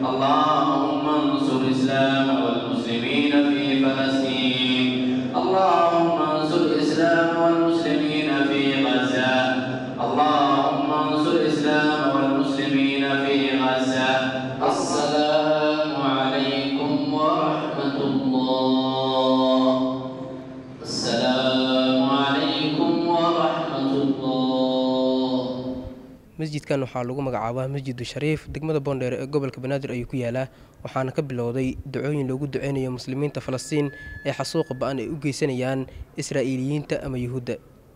اللهم انصر الإسلام والمسلمين في فلسطين اللهم انصر الإسلام والمسلمين في غزة اللهم انصر الإسلام والمسلمين في غزة السلام عليكم ورحمة الله السلام عليكم ورحمة الله masjidkan waxaa lagu magacaabaa masjidu shariif degmada boondheer ee gobolka banaadir ayuu ku yaalaa waxaana ka bilowday dacooyin loogu duceynayo muslimiinta falastiin ee xasuuqa ba-an ay u geysanayaan israa'iiliyiinta ama yuhuudda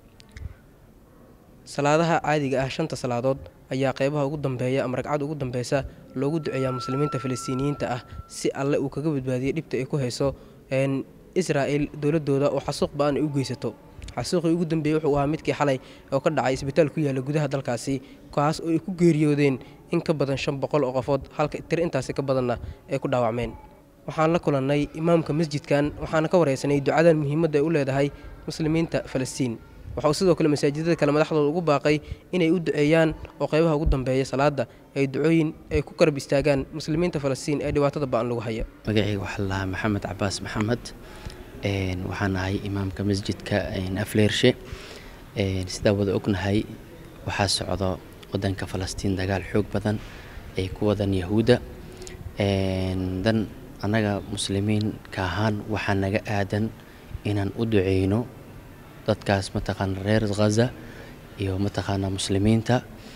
salaadaha caadiga ah shanta salaadood ayaa qeybaha ugu dambeeya ama ragcad ugu dambeysa loogu duceeyaa muslimiinta falastiiniyiinta ah si alle uu kaga badbaadiyey dhibta ay ku hayso israa'il dowladooda oo xasuuq ba-an ay u geysato xasuuqii ugu dambeeyey wuxuu ahaa midkii xalay oo ka dhacay isbitaal ku yaala gudaha dalkaasi kaas oo ay ku geeriyoodeen in ka badan shan boqol oo qofood halka tir intaasi ka badanna ay ku dhaawacmeen waxaan la kulannay imaamka masjidkan waxaana ka wareysanay ducadan muhiimadda ay u leedahay muslimiinta falastiin waxa uu sidoo kale masaajidada kale madaxdooda ugu baaqay inay u duceeyaan oo qeybaha ugu dambeeya salaada ay ducooyin ay ku garab istaagaan muslimiinta falastiin ee dhibaatada ba-an lagu haya magacayga waxaa lahaa maxamed cabaas maxamed waxaan ahay imaamka masjidka afleershe sidaa wada ognahay waxaa socdo wadanka falastiin dagaal xoog badan ay ku wadan yahuudda dan annaga muslimiinka ahaan waxaa naga aadan inaan u duceyno dadkaas mataqaana reer ghaza iyo mataqaana muslimiinta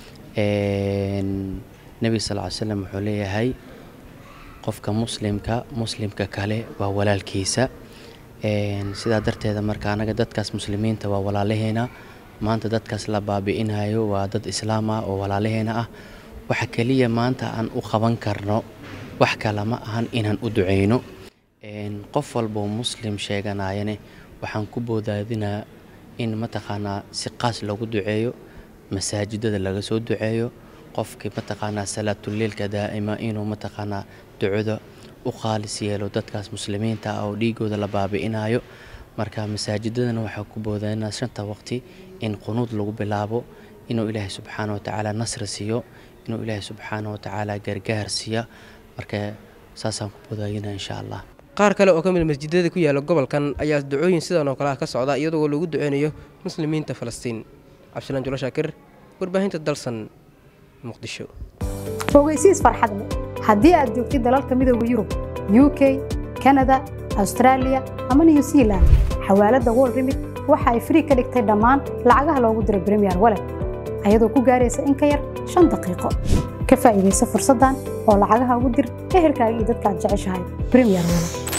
nebiga sal ly slam wuxuu leeyahay qofka muslimka muslimka kale waa walaalkiisa sidaa darteeda marka anaga dadkaas muslimiinta waa walaalaheena maanta dadkaas la baabi'inayo waa dad islaam ah oo walaalaheena ah waxa keliya maanta aan u qaban karno wax kale ma ahan inaan u duceyno qof walboo muslim sheeganayane waxaan ku boodaadinaa in mataqaanaa si qaas loogu duceeyo masaajidada laga soo duceeyo qofkii mataqaanaa salaatuleilka daa'ima inuu mataqaanaa ducada u qaalis yeelo dadkaas muslimiinta ah oo dhiigooda la baabi'inayo marka masaajidadana waxaa ku boodaynaa shanta waqti in qunuud lagu bilaabo inuu ilaahay subxaana wa tacaala nasri siiyo inuu ilaahay subxaana wa tacaala gargaar siiya marka saasaan ku boodayina insha allah qaar kale oo ka mid masjidada ku yaala gobolkan ayaa ducooyin sidan oo kale ah ka socda iyadoo lagu duceynayo muslimiinta falastiin cabdisalaan julo shaakir warbaahinta dalsan muqdisho fogeysiis farxad leh haddii aad joogtid dalalka midooda yurub u k kanada austraaliya ama new zealand xawaaladda wol remit waxa ay frii ka dhigtay dhammaan lacagaha loogu diro bremiyer walet ayadoo ku gaaraysa in ka yar shan daqiiqo ka faa'iidaysa fursaddan oo lacagaha ugu dir ehelkaaga iyo dadka aad jeceshahay bremiyer walet